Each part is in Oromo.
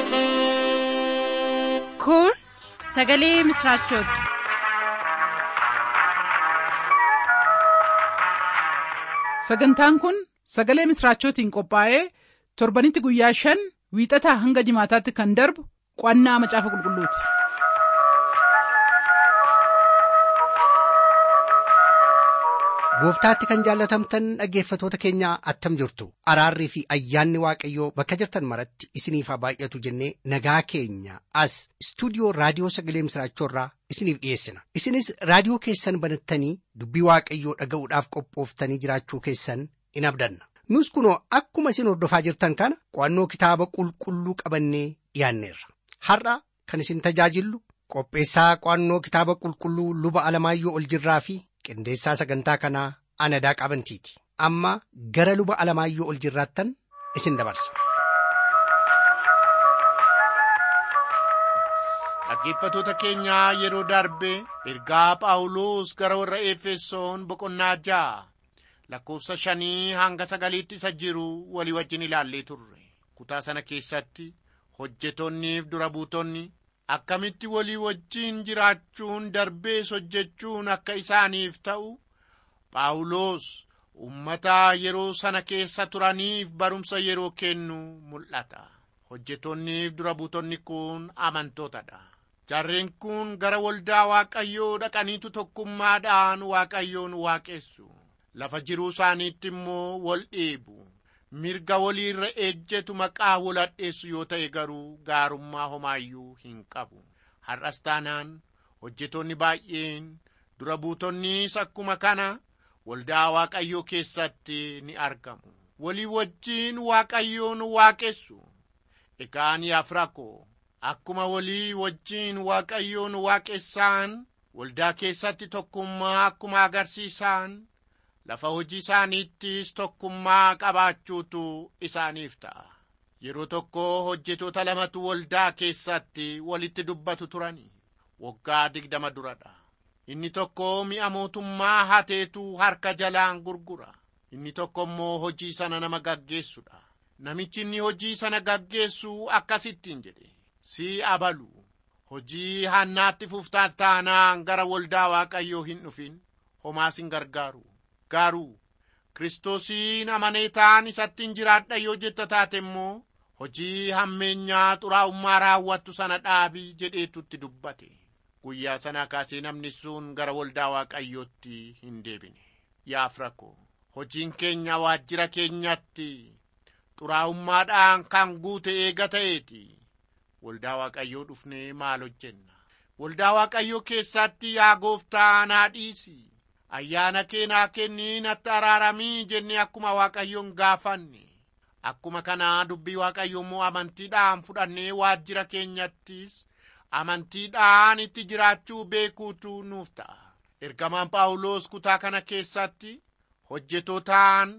Kun sagalee misraachooti. Sagantaan kun sagalee misraachootiin qophaa'ee torbanitti guyyaa shan wiixataa hanga jimaataatti kan darbu qo'annaa macaafa qulqulluuti. Gooftaatti kan jaallatamtan dhaggeeffatoota keenyaa attam jirtu araarrii fi ayyaanni waaqayyoo bakka jirtan maratti isiniif haa baay'atu jennee nagaa keenya as istuudiyoo raadiyoo sagalee misraachoorraa isiniif dhiyeessina isinis raadiyoo keessan banattanii dubbii waaqayyoo dhaga'uudhaaf qophooftanii jiraachuu keessan in abdanna nus kunoo akkuma isin hordofaa jirtan kana qo'annoo kitaaba qulqulluu qabannee dhiyaanneerra har'a kan isin tajaajillu qopheessaa qo'annoo kitaaba qulqulluu luba alamaayyoo ol jirraa fi qindeessaa sagantaa kanaa anadaa qabantiiti amma gara luba alamaayyoo ol jirraattan isin dabarsa. Dhaggeeffatoota keenyaa yeroo darbe ergaa Phaawulos gara warra Efesoon boqonnaa ja'a lakkoofsa shanii hanga sagaliitti isa jiru walii wajjin ilaallee turre. Kutaa sana keessatti hojjetonniif dura buutonni akkamitti walii wajjin jiraachuun darbees hojjechuun akka isaaniif ta'u Phaawulos ummata yeroo sana keessa turaniif barumsa yeroo kennu mul'ata. Hojjetonniif dura buutonni kun amantootadha. Jarreen kun gara waldaa Waaqayyoo dhaqaniitu tokkummaadhaan Waaqayyoon waaqessu. Lafa jiruu isaaniitti immoo wal dhiibu. Mirga waliirra ejjetu maqaa wal hadheessu yoo ta'e garuu gaarummaa homaayyuu hin qabu. Har'as taanaan hojjetoonni baay'een dura buutonnis akkuma kana waldaa Waaqayyoo keessatti ni argamu. Walii wajjiin Waaqayyoon waaqessu. Egaa ni afrakoo akkuma walii wajjiin Waaqayyoon waaqessaan waldaa keessatti tokkummaa akkuma agarsiisan lafa hojii isaaniittis tokkummaa qabaachuutu isaaniif ta'a. Yeroo tokko hojjetoota lamatu waldaa keessatti walitti dubbatu turani. Waggaa digdama duradha. Inni tokko mi'a mootummaa hateetu harka jalaan gurgura. Inni tokko immoo hojii sana nama gaggeessudha. Namichi inni hojii sana gaggeessu akkasittiin jedhe. Si abalu. Hojii hannaatti fuftaan taanaan gara waldaa Waaqayyoo hin dhufin. Homaas hin gargaaru. Garuu Kiristoosiin amanee ta'an isatti hin jiraadha yoo jetta taate immoo hojii hammeenyaa xuraa'ummaa raawwattu sana dhaabii jedheetutti dubbate. Guyyaa sana kaasee namni sun gara waldaa Waaqayyootti hin deebine. Yaa firakoo hojiin keenya waajjira keenyatti xuraa'ummaadhaan kan guute eega ta'eeti. Waldaa Waaqayyoo dhufnee maal hojjenna? Waldaa Waaqayyoo keessatti yaa gooftaa naa dhiisi. Ayyaana kee naa kennii natti araaramii jennee akkuma Waaqayyoon gaafanne. Akkuma kanaa dubbii Waaqayyoo immoo amantiidhaan fudhannee waajjira keenyattis amantiidhaan itti jiraachuu beekuutu nuuf ta'a. Ergamaan Phaawulos kutaa kana keessatti hojjetootaan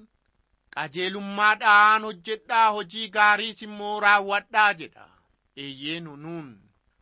qajeelummaadhaan hojjedhaa hojii gaariis immoo raawwadhaa jedha. Eeyyeenu nuun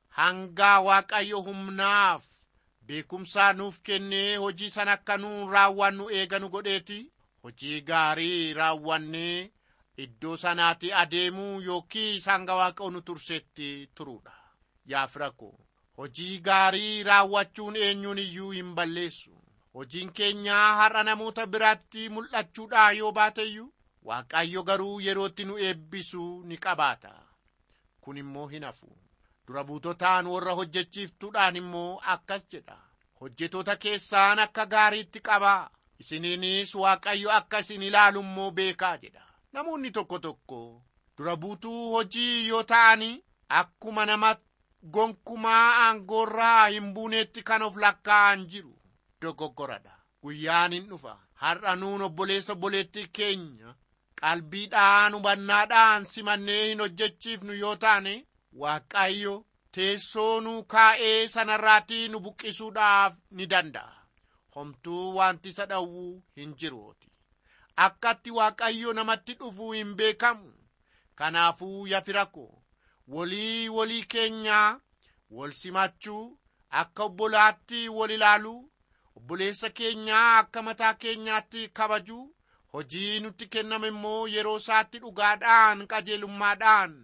hanga Waaqayyo humnaaf beekumsaa nuuf kennee hojii sana akka nuun raawwannu eeganu godheeti hojii gaarii raawwannee iddoo sanaatti adeemuu yookiis hanga Waaqayyo nu tursetti turuudha. Yaa firakoo hojii gaarii raawwachuun eenyuun iyyuu hin balleessu. Hojiin keenyaa har'a namoota biratti mul'achuudhaa yoo baateyyuu Waaqayyo garuu yerootti nu eebbisu ni qabaata. Kun immoo hin hafu. Dura buutotaan warra hojjechiiftuudhaan immoo akkas jedha. Hojjetoota keessaan akka gaariitti qabaa. Isiniinis Waaqayyo akka isin ilaalu immoo beekaa jedha. Namoonni tokko tokko dura buutuu hojii yoo ta'ani akkuma nama gonkumaa aangoorraa hin buuneetti kan of lakkaa'an jiru. Dogoggoradha. Guyyaan hin dhufa. Har'a nuun obboleessa obboleettii keenya qalbiidhaan hubannaadhaan simannee hin hojjechiifnu yoo taane Waaqayyo teessoo nu kaa'ee sanarraatii nu buqqisuudhaaf ni danda'a. Homtuu wanti isa dhowwuu hin jiruoti. Akkatti Waaqayyo namatti dhufuu hin beekamu. Kanaafuu yaa firakoo walii walii keenyaa wal simachuu akka obbolaatti wal ilaaluu obboleessa keenyaa akka mataa keenyaatti kabajuu hojii nutti kenname immoo yeroo isaatti dhugaadhaan qajeelummaadhaan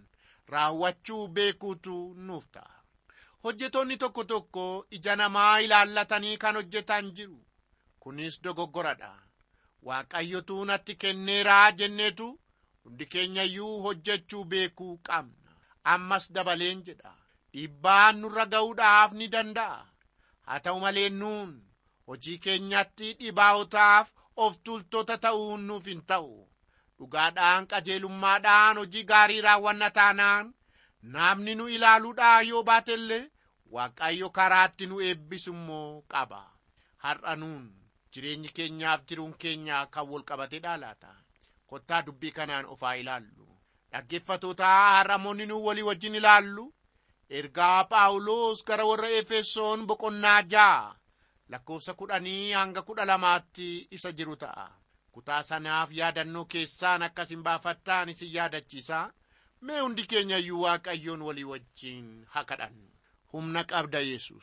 raawwachuu beekuutu nuuf ta'a. Hojjetoonni tokko tokko ija namaa ilaallatanii kan hojjetan jiru. Kunis dogoggoradha. Waaqayyotu natti kenneeraa jenneetu hundi keenyayyuu hojjechuu beekuu qabna. Ammas dabaleen jedha. Dhiibbaan nurra ga'uudhaaf ni danda'a. Haa ta'u malee nuun hojii keenyatti dhibaawotaaf of tultoota ta'uun nuuf hin ta'u. Dhugaadhaan qajeelummaadhaan hojii gaarii raawwanna taanaan namni nu ilaaluudhaa yoo baatellee waaqayyo karaatti nu eebbisu immoo qaba. Har'a nuun jireenyi keenyaaf jiruun keenya kan wal qabatedha laata. Kottaa dubbii kanaan ofaa ilaallu. Dhaggeeffatoota har'amoonni nu walii wajjin ilaallu. Ergaa Phaawulos gara warra Efesoon boqonnaa ja'a lakkoofsa kudhanii hanga kudha lamaatti isa jiru ta'a. Kutaa sanaaf yaadannoo keessaan akkasin baafattaan isin yaadachiisa. Mee hundi keenya iyyuu Waaqayyoon walii wajjin haa kadhannu. Humna qabda Yesus.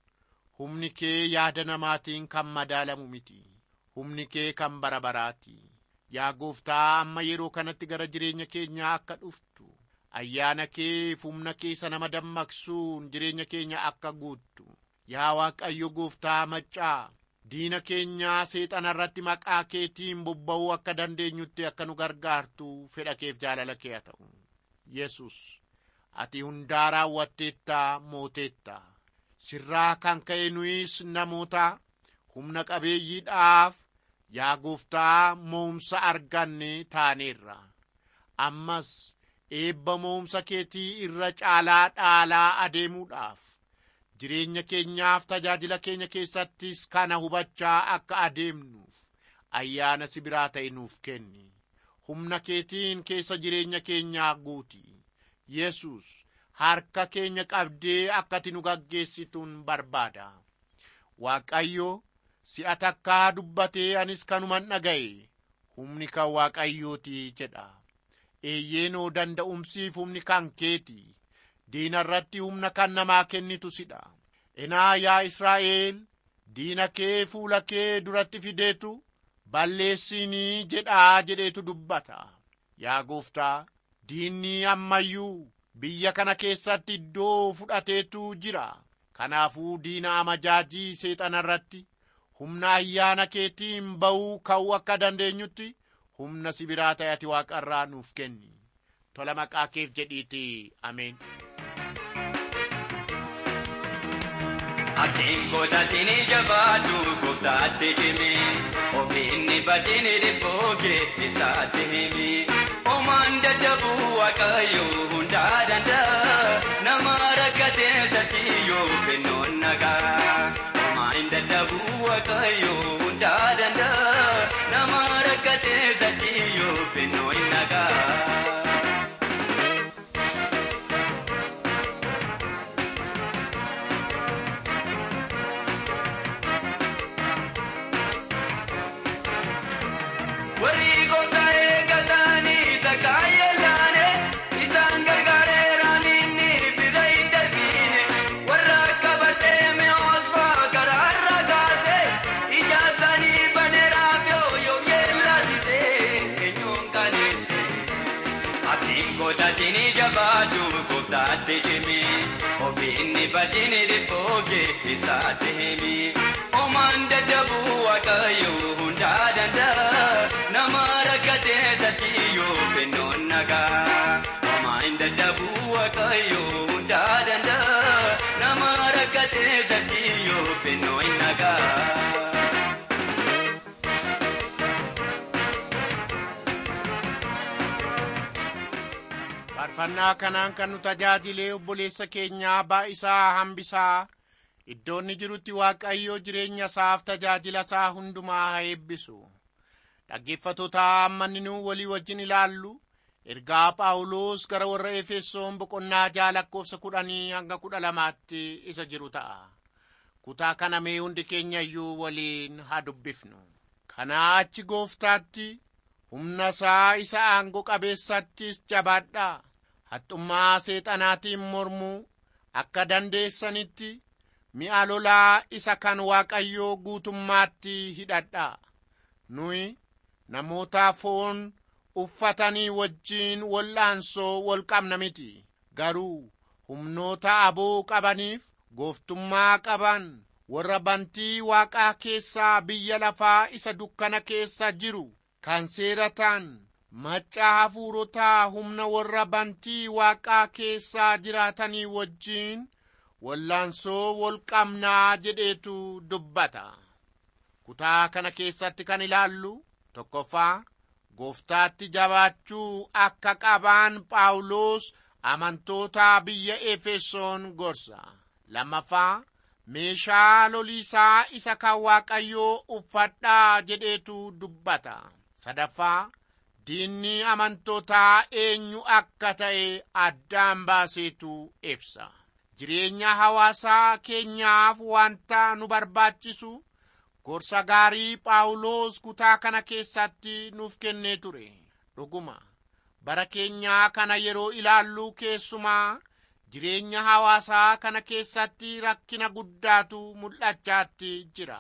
Humni kee yaada namaatiin kan madaalamu miti. Humni kee kan bara baraati. Yaa gooftaa amma yeroo kanatti gara jireenya keenyaa akka dhuftu. Ayyaana kee humna keessa nama dammaqsuun jireenya keenya akka guuttu. Yaa Waaqayyo gooftaa maccaa. Diina keenyaa seexana irratti maqaa keetiin bobba'uu akka dandeenyutti akka nu gargaartu fedha keef jaalala kee haa ta'u. Yesus, ati hundaa raawwatteetta mooteetta. Sirraa kan ka'e nuyis namoota humna qabeeyyiidhaaf yaa gooftaa mo'umsa arganne taaneerra. Ammas eebba mo'umsa keetii irra caalaa dhaalaa adeemuudhaaf jireenya keenyaaf tajaajila keenya keessattis kana hubachaa akka adeemnuuf ayyaana si biraa ta'e nuuf kenni. Humna keetiin keessa jireenya keenyaa guuti. Yesus harka keenya qabdee akkati nu gaggeessituun barbaada. Waaqayyo si'a takkaa dubbatee anis kanuman dhaga'e humni kan waaqayyooti jedha. Eeyyeenoo danda'umsiif humni kan keeti. Diina irratti humna kan namaa kennitu sidha. Enaa yaa Israa'el diina kee fuula kee duratti fideetu balleessinii jedhaa jedheetu dubbata. Yaa gooftaa diinni ammayyuu biyya kana keessatti iddoo fudhateetu jira. Kanaafuu diina amajaajii seexana irratti humna ayyaana keetiin ba'uu ka'uu akka dandeenyutti humna si biraa ta'e ati waaqarraa nuuf kenni. Tola maqaa keef jedhiiti. Ameen. Abdiin godhatiin jabaadhu gooftaatti himi ofiinni badin dhibboo keetisaatti himi omaan dadhabuu waaqayyo hundaa danda'a nama rakkatee satti yoo kennoon nagaa omaan dadhabuu waaqayyo hundaa danda'a nama rakkatee satti yoo kennoon nagaa. warri gooftaa eeggatanii takkaa yeelaane isaan gargaareeraan inni bira hin darbine warra akka barteeme osfaa karaarra kaase ija isaanii baneeraaf yoo yoo yeellaasise eenyuun kaneesse abdiin godhatiin jabaadhu gooftaatti himi ofiinni badin dhibboo keetisaatti himi omaan dadhabuu waaqayyo hundaa danda'a nama rakkatee satti yoo kennoon nagaa omaan dadhabuu waaqayyo hundaa danda'a nama rakkatee satti yoo kennoon nagaa. faarfannaa kanaan kan nu tajaajilee obboleessa keenyaa baay'isaa hambisaa iddoo inni jirutti waaqayyoo jireenya isaaf tajaajila isaa hundumaa haa eebbisu dhaggeeffatoota amma inni nu walii wajjin ilaallu ergaa phaawulos gara warra efesoon boqonnaa ja'a lakkoofsa kudhanii hanga kudha lamaatti isa jiru ta'a kutaa kana mee hundi keenya iyyuu waliin haa dubbifnu kanaa achi gooftaatti humna isaa isa aangoo qabeessattis jabaadhaa haxxummaa seexanaatiin mormuu akka dandeessanitti mi'a lolaa isa kan waaqayyoo guutummaatti hidhadhaa nuyi namoota foon uffatanii wajjiin wal'aansoo wal qabna miti garuu humnoota aboo qabaniif gooftummaa qaban warra bantii waaqaa keessaa biyya lafaa isa dukkana keessa jiru kan seeratan maccaa hafuurotaa humna warra bantii waaqaa keessaa jiraatanii wajjiin wallaansoo wol qabnaa jedheetu dubbata kutaa kana keessatti kan ilaallu tokkoffaa gooftaatti jabaachuu akka qabaan phaawulos amantoota biyya efesoon gorsa lammaffaa meeshaa loliisaa isa kan waaqayyoo uffadhaa jedheetu dubbata sadaffaa diinni amantootaa eenyu akka ta'e addaan baaseetu ibsa jireenya hawaasaa keenyaaf wanta nu barbaachisu gorsa gaarii phaawulos kutaa kana keessatti nuuf kennee ture dhuguma bara keenyaa kana yeroo ilaallu keessumaa jireenya hawaasaa kana keessatti rakkina guddaatu mul'achaatti jira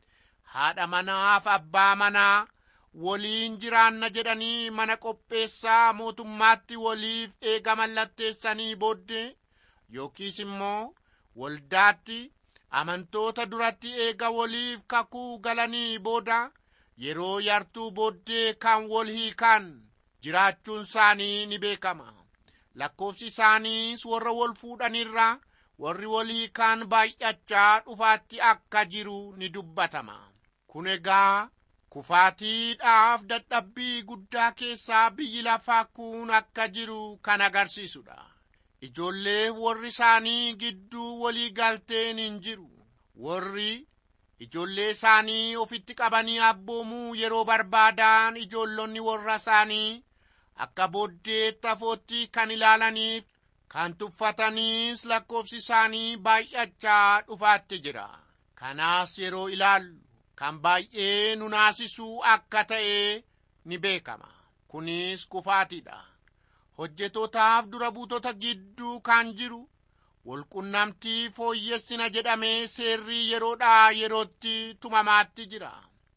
haadha manaaf abbaa manaa waliin jiraanna jedhanii mana qopheessaa mootummaatti waliif eega mallatteessanii booddee yookiis immoo waldaatti amantoota duratti eega waliif kakuu galanii booda yeroo yartuu booddee kan wal hiikan jiraachuun isaanii ni beekama lakkoofsi isaaniis warra wal fuudhanirra warri wal hiikan baay'achaa dhufaatti akka jiru ni dubbatama kun egaa kufaatiidhaaf dadhabbii guddaa keessaa biyyi lafaa kun akka jiru kan agarsiisudha ijoolleef warri isaanii gidduu walii galteen hin jiru warri ijoollee isaanii ofitti qabanii abboomuu yeroo barbaadan ijoollonni warra isaanii akka booddeetti afootti kan ilaalaniif kan tuffataniis lakkoofsi isaanii baay'achaa dhufaatti jira kanaas yeroo ilaallu kan baay'ee nu naasisuu akka ta'e ni beekama kunis kufaatiidha hojjetootaaf dura buutota gidduu kan jiru walqunnamtii fooyyessina jedhamee seerrii yeroodhaa yerootti tumamaatti jira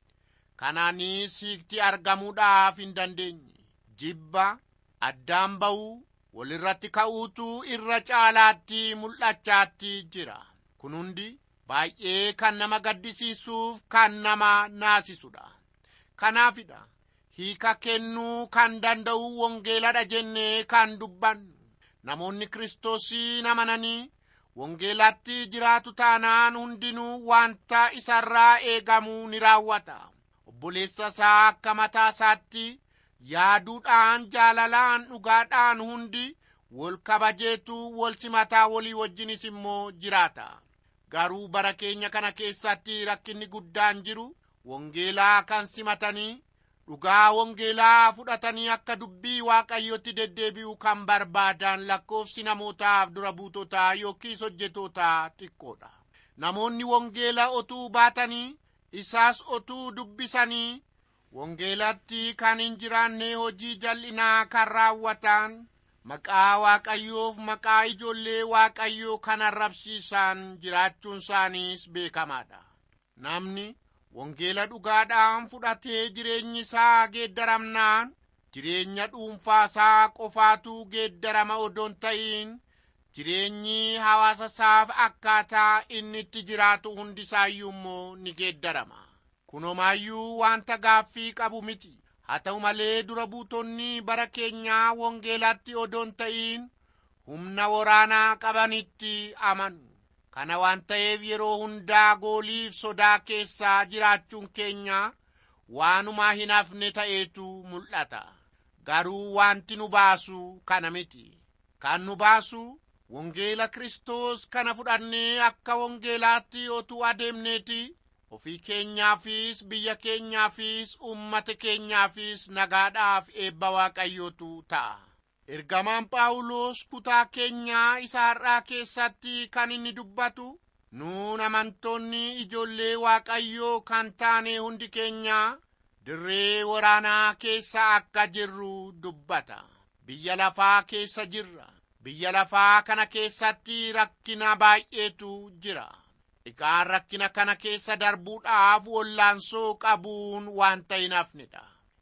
kanaanis hiikti argamuudhaaf hin dandeenye jibba addaan ba'uu walirratti ka'uutu irra caalaatti mul'achaatti jira kun hundi baay'ee kan nama gaddisiisuuf kan nama naasisudha kanaafidha hiika kennuu kan danda'u wangeeladha jennee kan dubbannu namoonni kiristoosiin amananii wangeelatti jiraatu taanaan hundinuu wanta isarraa eegamuu ni raawwata obboleessa isaa akka mataa isaatti yaaduudhaan jaalalaan dhugaadhaan hundi wal kabajeetu wal simataa walii wajjinis immoo jiraata garuu bara keenya kana keessatti rakkinni guddaan jiru wangeelaa kan simatanii dhugaa wangeelaa fudhatanii akka dubbii waaqayyotti deddeebi'u kan barbaadan lakkoofsi namootaaf dura buutotaa yookiis hojjetootaa xiqqoodha namoonni wangeela otuu baatanii isaas otuu dubbisanii wangeelatti kan hin jiraanne hojii jal'inaa kan raawwatan maqaa waaqayyoof maqaa ijoollee waaqayyoo kan arrabsiisan jiraachuun isaaniis beekamaadha namni wangeela dhugaadhaan fudhatee jireenyi isaa geeddaramnaan jireenya dhuunfaasaa qofaatu geeddarama odoon ta'iin jireenyi hawaasa isaaf akkaataa inni itti jiraatu hundisaayyuu immoo ni geeddarama kunumaayyuu wanta gaaffii qabu miti haa ta'u malee dura buutonni bara keenyaa wangeelatti odoon ta'iin humna waraanaa qabanitti amanu kana waan ta'eef yeroo hundaa gooliif sodaa keessaa jiraachuun keenya waanumaa hin hafne ta'eetu mul'ata garuu wanti nu baasu kana miti kan nu baasu wangeela kristos kana fudhannee akka wangeelaatti otuu adeemneeti ofii keenyaafis biyya keenyaafis ummata keenyaafis nagaadhaaf eebba waaqayyootu ta'a ergamaan phaawulos kutaa keenyaa isa har'aa keessatti kan inni dubbatu nuun amantoonni ijoollee waaqayyoo kan taane hundi keenyaa dirree waraanaa keessa akka jirru dubbata biyya lafaa keessa jirra biyya lafaa kana keessatti rakkina baay'eetu jira egaan rakkina kana keessa darbuudhaaf wallaansoo qabuun wanta hin hafnedha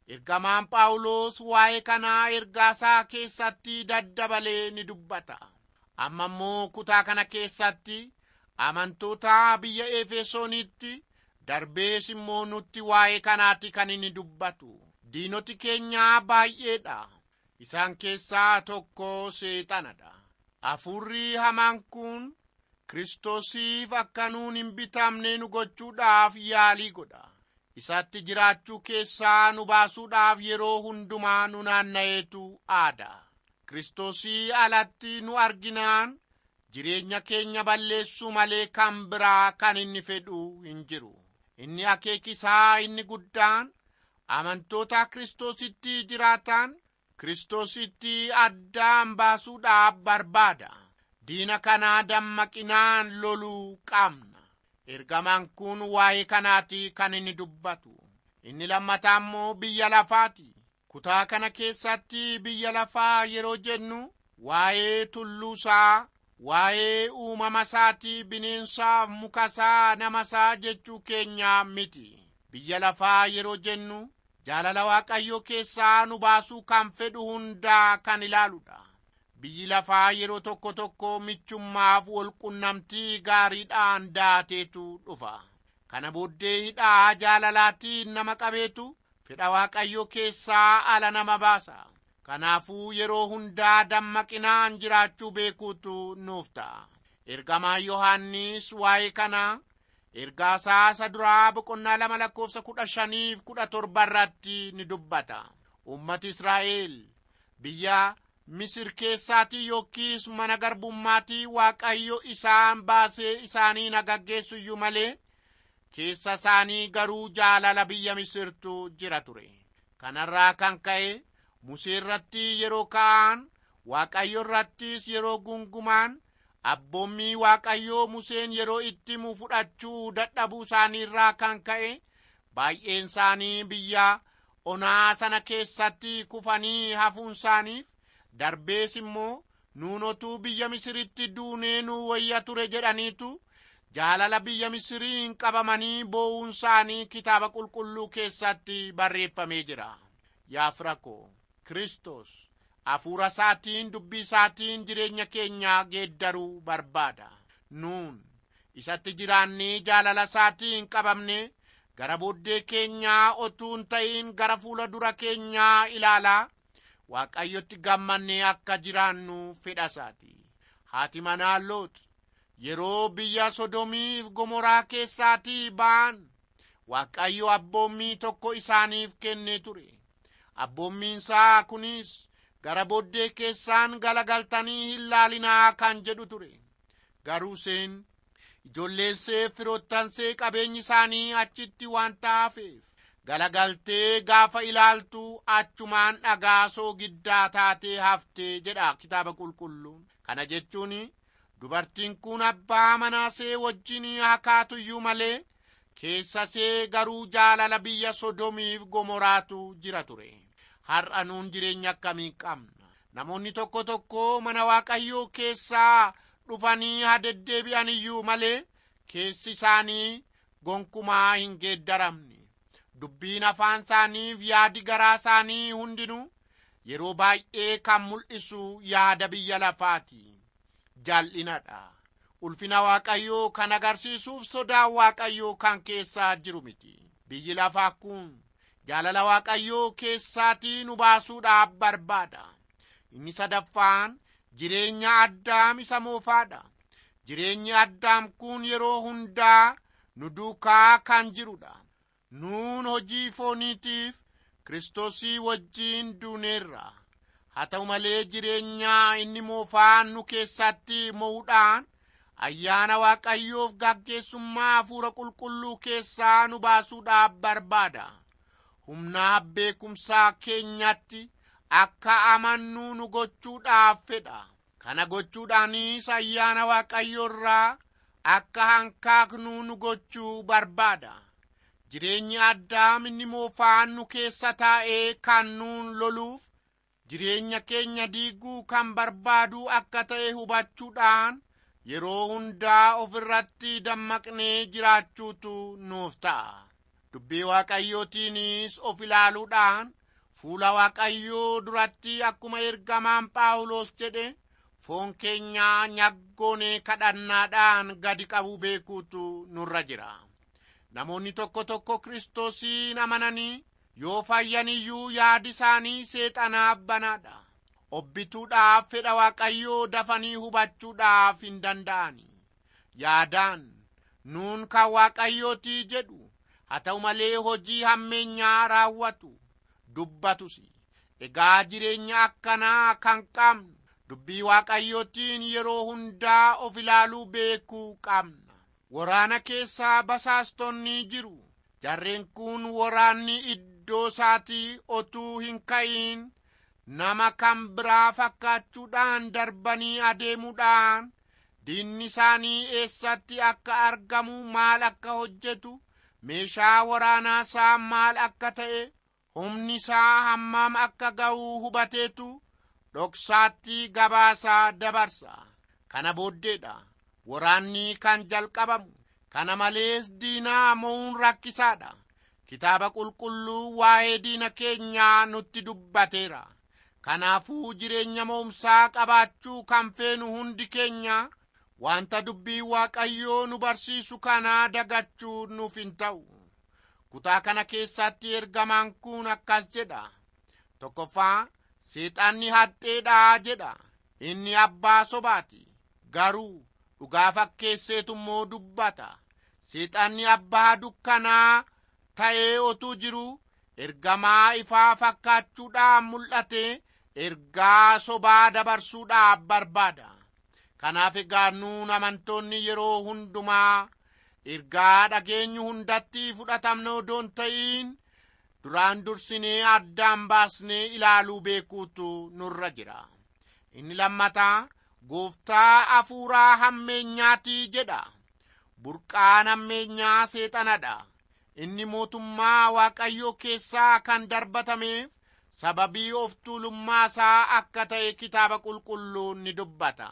ergamaan phaawulos waa'ee kanaa ergaasaa keessatti daddabalee ni dubbata amma immoo kutaa kana keessatti amantoota biyya efesoonitti darbees immoo nutti waa'ee kanaatti kan inni dubbatu diinoti keenyaa baay'eedha isaan keessaa tokko seexanadha hafuurri hamaan kun kiristoosiif akka nuun hin bitamne nu gochuudhaaf yaalii godha isatti jiraachuu keessaa nu baasuudhaaf yeroo hundumaa nu naanna'eetu aada kiristoosii alatti nu arginaan jireenya keenya balleessuu malee kan biraa kan inni fedhu hin jiru inni akeekisaa inni guddaan amantoota kiristoositti jiraatan kiristoositti addaan baasuudhaaf barbaada diina kanaa dammaqinaan loluu qabna ergamaan kun waa'ee kanaati kan inni dubbatu inni lammataa immoo biyya lafaati kutaa kana keessatti biyya lafaa yeroo jennu waa'ee tulluusaa waa'ee uumama isaatii bineensaaf mukasaa namasaa jechuu keenyaa miti biyya lafaa yeroo jennu jaalala waaqayyoo keessaa nu baasuu kan fedhu hundaa kan ilaaludha biyyi lafaa yeroo tokko tokko michummaaf walqunnamtii gaariidhaan daateetu dhufa kana booddee hidhaa jaalalaatiin nama qabeetu fedha waaqayyoo keessaa ala nama baasa kanaafuu yeroo hundaa dammaqinaan jiraachuu beekuutu nuuf ta'a ergamaan yohaannis waa'ee kanaa ergaasaa isa duraa boqonnaa lama lakkoofsa kudha shaniif kudha torba irratti ni dubbata ummati israa'el biyya misir keessaatii yookiis mana garbummaatii waaqayyo isaan baasee isaanii nagaggeessu iyyuu malee keessa isaanii garuu jaalala biyya misirtu jira ture kanarraa kan ka'e musee irratti yeroo ka'an waaqayyo irrattis yeroo gungumaan abboommii waaqayyoo museen yeroo itti himu fudhachuu dadhabuu isaaniirraa kan ka'e baay'een isaanii biyya onaa sana keessatti kufanii hafuun isaaniif darbees immoo nuunotuu biyya misiritti duunee nu wayya ture jedhaniitu jaalala biyya misiriin qabamanii boo'uun isaanii kitaaba qulqulluu keessatti barreeffamee jira yaa firako kristos hafuura isaatiin dubbii isaatiin jireenya keenya geeddaruu barbaada nuun isatti jiraannee jaalala isaatiin qabamne gara booddee keenyaa otuu hin ta'in gara fuula dura keenyaa ilaalaa waaqayyotti gammannee akka jiraannu fedha isaati haati manaa loot yeroo biyya sodomiif gomoraa keessaatii ba'an waaqayyo abboommii tokko isaaniif kennee ture abboommiinsaa kunis gara booddee keessaan galagaltanii hin laalinaa kan jedhu ture garuu seen ijoolleessee firoottansee qabeenyi isaanii achitti waan ta'aafeef galagaltee gaafa ilaaltu achumaan dhagaa soogiddaa taatee haftee jedha kitaaba qulqulluun kana jechuun dubartiin kun abbaa manaasee wajjin hakaatuyyuu malee keessa see garuu jaalala biyya sodomiif gomoraatu jira ture har'a nuun jireenya akkamii qabna namoonni tokko tokko mana waaqayyoo keessaa dhufanii hadeddeebi'an iyyuu malee keessi isaanii gonkumaa hin geeddaramne dubbiin afaan isaaniif yaadi garaa isaanii hundinuu yeroo baay'ee kan mul'isu yaada biyya lafaati jal'inadha ulfina waaqayyoo kan agarsiisuuf sodaan waaqayyoo kan keessaa jiru miti biyyi lafaa kun jaalala waaqayyoo keessaatii nu baasuudhaaf barbaada inni sadaffaan jireenya addaam isa moofaadha jireenyi addaam kun yeroo hundaa nu duukaa kan jirudha nuun hojii fooniitiif kiristoosii wajjiin duuneerra haa ta'u malee jireenyaa inni moofaan nu keessatti mo'uudhaan ayyaana waaqayyoof gaggeessummaa hafuura qulqulluu keessaa nu baasuudhaaf barbaada humnaa beekumsaa keenyatti akka amannuu nu gochuudhaaf fedha kana gochuudhaanis ayyaana waaqayyo irraa akka hankaaknuu nu gochuu barbaada jireenyi addaam inni moofaan nu keessa taa'ee kan nuun loluuf jireenya keenya diiguu kan barbaadu akka ta'e hubachuudhaan yeroo hundaa of irratti dammaqnee jiraachuutu nuuf ta'a dubbii waaqayyootiinis of ilaaluudhaan fuula waaqayyoo duratti akkuma ergamaan phaawulos jedhe foon keenyaa nyaggoonee kadhannaadhaan gadi qabuu beekuutu nurra jira namoonni tokko tokko kiristoosiin amananii yoo fayyan iyyuu yaadi isaanii seexanaaf banaadha obbituudhaaf fedha waaqayyoo dafanii hubachuudhaaf hin danda'ani yaadaan nuun kan waaqayyootii jedhu haa ta'u malee hojii hammeenyaa raawwatu dubbatus egaa jireenya akkanaa kan qabnu dubbii waaqayyootiin yeroo hundaa of ilaaluu beekuu qabna waraana keessaa basaastonni jiru jarreen kun waraanni iddoo isaatii otuu hin ka'iin nama kan biraa fakkaachuudhaan darbanii adeemuudhaan diinni isaanii eessatti akka argamu maal akka hojjetu meeshaa waraanaa isaa maal akka ta'e humni isaa hammam akka ga'uu hubateetu dhoksaatti gabaasaa dabarsa kana booddeedha waraanni kan jalqabamu kana malees diinaa mo'uun rakkisaadha kitaaba qulqulluu waa'ee diina keenyaa nutti dubbateera kanaafuu jireenya mo'umsaa qabaachuu kan feenu hundi keenya wanta dubbii waaqayyoo nu barsiisu kanaa dagachuu nuuf hin ta'u kutaa kana keessatti ergamaan kun akkas jedha tokkoffaa seexanni haxxeedhaa jedha inni abbaa sobaati garuu dhugaa fakkeesseetu immoo dubbata seexanni abbaa dukkanaa ta'ee otuu jiru ergamaa ifaa fakkaachuudhaan mul'ate ergaa sobaa dabarsuudhaaf barbaada kanaaf egaa nuun amantoonni yeroo hundumaa ergaa dhageenyu hundatti fudhatamna odoon ta'iin duraan dursinee addaan baasnee ilaaluu beekuutu nurra jira inni lammataa gooftaa afuuraa hammeenyaatii jedha burqaan hammeenyaa seexanadha inni mootummaa waaqayyoo keessaa kan darbatameef sababii of tuulummaa isaa akka ta'e kitaaba qulqulluun ni dubbata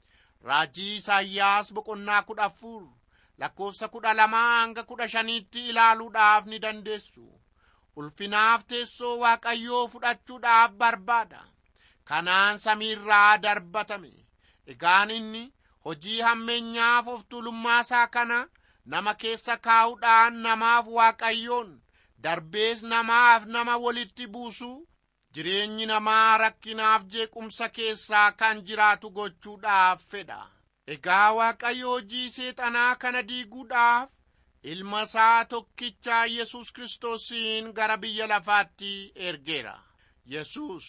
raajii isaayyaas boqonnaa kudha afur lakkoofsa kudha lamaa hanga kudha shaniitti ilaaluudhaaf ni dandeessu ulfinaaf teessoo waaqayyoo fudhachuudhaaf barbaada kanaan samiirraa darbatame egaan inni hojii hammeenyaaf of tuulummaasaa kana nama keessa kaa'uudhaan namaaf waaqayyoon darbees namaaf nama walitti buusu jireenyi namaa rakkinaaf jeequmsa keessaa kan jiraatu gochuudhaaf fedha egaa waaqayyo hojii seexanaa kana diiguudhaaf ilma isaa tokkichaa yesus kiristoosiin gara biyya lafaatti ergeera yesus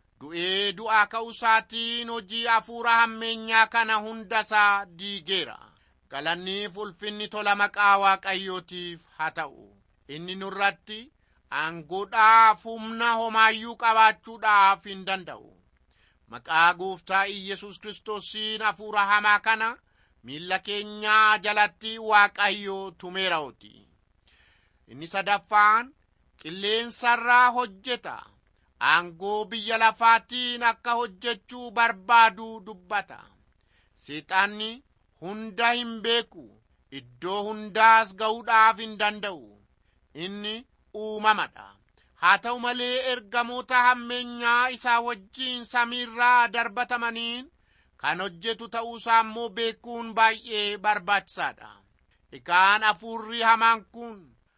du'ee du'aa ka'uu isaatiin hojii hafuura hammeenyaa kana hundasaa diigeera galanniif ulfinni tola maqaa waaqayyootiif haa ta'u inni nurratti aangoodhaaf humna homaayyuu qabaachuudhaaf hin danda'u maqaa gooftaa iyesus kiristoosiin hafuura hamaa kana miilla keenyaa jalatti waaqayyo tumeeraoti inni sadaffaan qilleensarraa hojjeta aangoo biyya lafaatiin akka hojjechuu barbaadu dubbata seexanni hunda hin beeku iddoo hundaas ga'uudhaaf hin danda'u inni uumamadha haa ta'u malee ergamoota hammeenyaa isaa wajjiin samiirraa darbatamaniin kan hojjetu ta'uusaa immoo beekuun baay'ee barbaachisaadha egaan hafuurri hamaan kun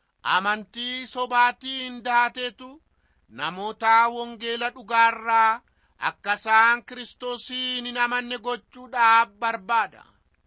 amantii sobaatiin daateetu namoota wangeela dhugaarraa akka isaan kiristoosiin hin amanne gochuudhaaf barbaada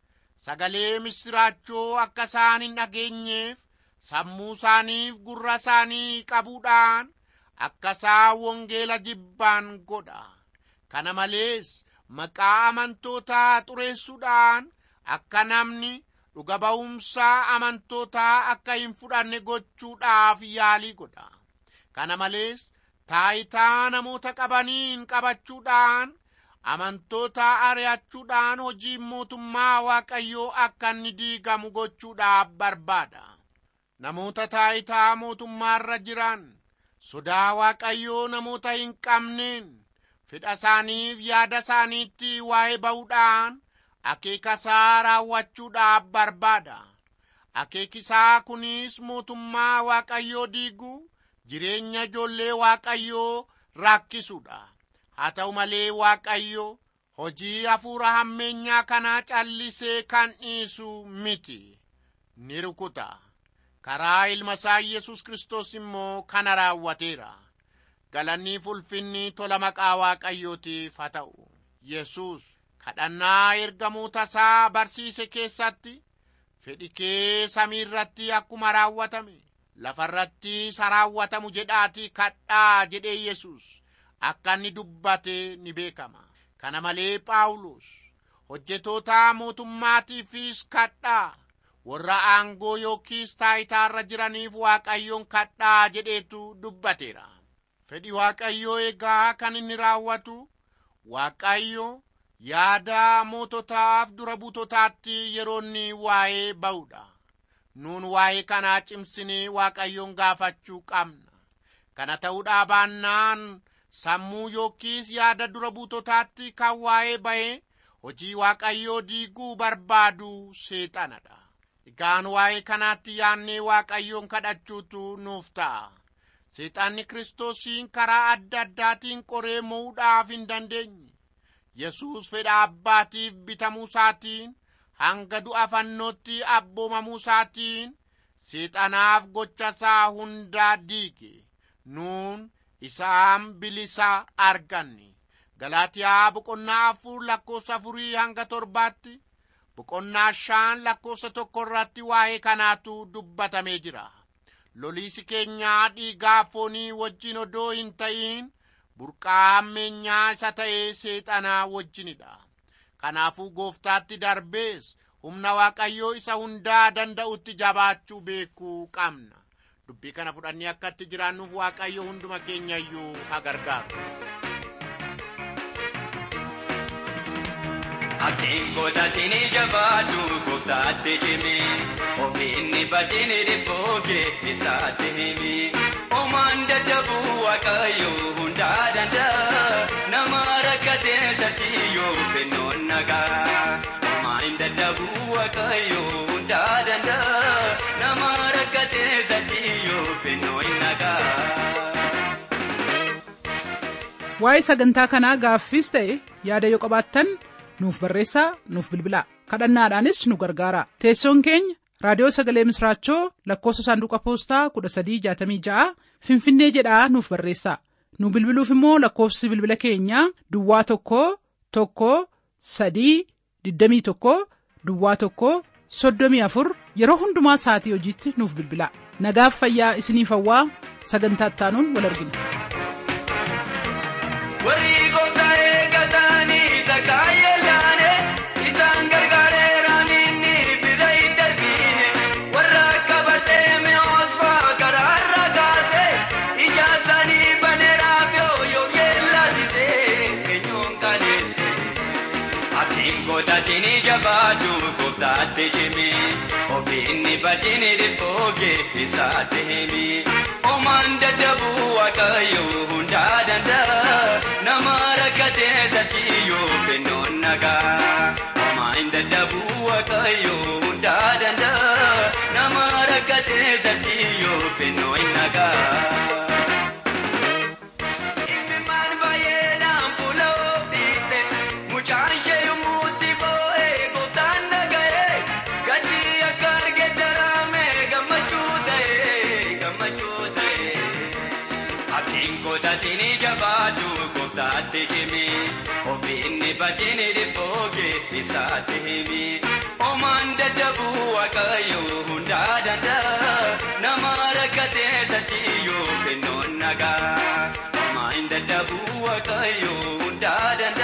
sagalee misiraachoo akka isaan hin dhageenyeef sammuu isaaniif gurra isaanii qabuudhaan akka isaan wangeela jibbaan godha kana malees maqaa amantootaa xureessuudhaan akka namni dhuga ba'umsaa amantootaa akka hin fudhanne gochuudhaaf yaalii godha kana malees taayitaa namoota qabaniin qabachuudhaan amantoota ari'achuudhaan hojiin mootummaa waaqayyoo akka inni diigamu gochuudhaaf barbaada namoota taayitaa mootummaarra jiran sodaa waaqayyoo namoota hin qabneen fedha isaaniif yaada isaaniitti waa'ee ba'uudhaan akeekasaa raawwachuudhaaf barbaada akeekisaa kunis mootummaa waaqayyoo diiguu jireenya ijoollee waaqayyoo rakkisuudha haa ta'u malee waaqayyo hojii hafuura hammeenyaa kanaa callisee kan dhiisu miti ni rukuta karaa ilma isaa yesus kristos immoo kana raawwateera galanni ulfinni tola maqaa waaqayyootiif haa ta'u yesus kadhannaa ergamoota isaa barsiise keessatti fedhi kee samii irratti akkuma raawwatame lafa irratti isa raawwatamu jedhaatii kadhaa jedhee yesus akka inni dubbate ni beekama kana malee phaawulos hojjetoota mootummaatiifis kadhaa warra aangoo yookiis taayitaarra jiraniif waaqayyoon kadhaa jedheetu dubbateera fedhi waaqayyoo egaa kan inni raawwatu waaqayyo yaada moototaaf dura buutotaatti yeroo inni waa'ee ba'udha nuun waa'ee kanaa cimsinee waaqayyoon gaafachuu qabna kana ta'uudhaa baannaan sammuu yookiis yaada dura buutotaatti kan waa'ee ba'e hojii waaqayyoo diiguu barbaadu seexanadha egaan waa'ee kanaatti yaannee waaqayyoon kadhachuutu nuuf ta'a seexanni kiristoosiin karaa adda addaatiin qoree mo'uudhaaf hin dandeenye yesus fedha abbaatiif bitamuu isaatiin hanga du'a fannootti abboomamuu isaatiin seexanaaf gocha isaa hundaa diige nuun isaan bilisa arganne galaatiyaa boqonnaa afur lakkoofsa afurii hanga torbaatti boqonnaa shan lakkoofsa tokko irratti waa'ee kanaatu dubbatamee jira loliisi keenyaa dhiigaa foonii wajjin odoo hin ta'iin burqaa hammeenyaa isa ta'ee seexanaa wajjinidha kanaafuu gooftaatti darbees humna waaqayyoo isa hundaa danda'utti jabaachuu beekuu qabna dubbii kana fudhannee akka itti jiraannuuf waaqayyo hunduma keenya iyyuu haa gargaaru Abdiin godhatini jabaadhu gooftaatti cimi ofiinni badini dhibbooke isaatti himi omaan dadhabu waaqayyo hundaa danda'a nama rakkatee satiyyoo kennoon nagaa omaan dadhabu waaqayyo hundaa danda'a nama rakkatee satiyyoo kennoon nagaa. waa'ee sagantaa kanaa gaaffiis ta'e yaada yoo qabaattan nuuf barreessaa nuuf bilbilaa kadhannaadhaanis nu gargaara teessoon keenya raadiyoo sagalee misraachoo lakkoofsa saanduqa poostaa 1366 finfinnee jedhaa nuuf barreessaa nu bilbiluuf immoo lakkoofsi bilbila keenyaa duwwaa tokko tokko sadii 21 duwwaa tokko 34 yeroo hundumaa sa'atii hojiitti nuuf bilbilaa nagaaf fayyaa isiniif hawwaa sagantaa ittaanuun wal argina. warri gooftaa eeggatanii takkaa yeelaane isaan gargaareeraan inni bira hin darbine warra akka barteeme osfaa karaarra kaase ija isaanii baneeraaf yoo yoo yeellasise eenyuun kaneesse abdiin godhatini jabaadhu gooftaatti cimi ofiinni badini dhibbooke isaatti himi omaan dadhabu waaqayyo hundaa danda'a nama rakkatee satiyyoo kennoon nagaa omaan dadhabu waaqayyo hundaa danda'a nama rakkatee satiyyoo kennoon nagaa. Imimmaan baay'eedhaan fuula ofiitte mucaan ishee yommuutti boo'ee gooftaan dhaga'ee gatii akka arge daraame gammachuu ta'ee gammachuu ta'ee. Abdiin godhatini jabaadhu gooftaatti cimi ofiinni badini dhibbooke isaatti himi omaan dadhabu waaqayyo hundaa danda'a nama rakkatee satiyyoo kennoon nagaa omaan dadhabu waaqayyo hundaa danda'a.